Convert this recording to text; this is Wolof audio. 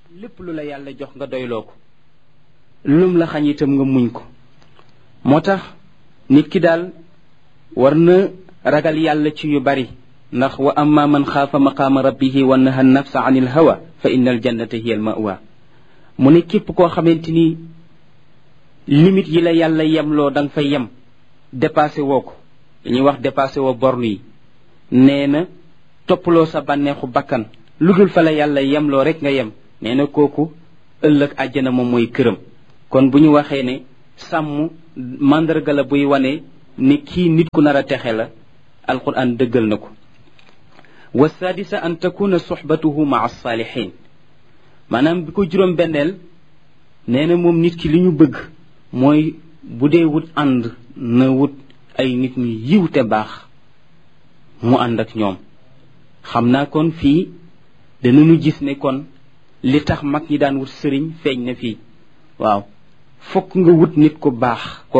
lépp lu la yàlla jox nga doyloo ko lum la xañ itam nga muñ ko moo tax nit ki daal war na ragal yàlla ci yu bari ndax wa amma man xaafa maqaama rabbihi wa naha nafsa an il hawa fa inna al jannata hiya al mawa mu ne képp koo xamante ni limite yi la yàlla yemloo da nga fa yem dépassé woo ko dañuy wax dépassé woo borne yi nee na toppaloo sa bànneexu bakkan lu dul fa la yàlla yemloo rek nga yem nee na kooku ëllëg àjjana moom mooy këram kon bu ñu waxee ne sàmm màndarga la buy wane ni kii nit ku nar a texe la alquran dëggal na ko wa sadisa an takuna suxbatuhu maa alsaalihin maanaam bi ko juróom benneel nee na moom nit ki li ñu bëgg mooy bu dee wut ànd na wut ay nit ñu yiw te baax mu ànd ak ñoom xam naa kon fii danañu gis ne kon li tax mag ñi daan wut sëriñ feeñ na fii waaw fokk nga wut nit ku baax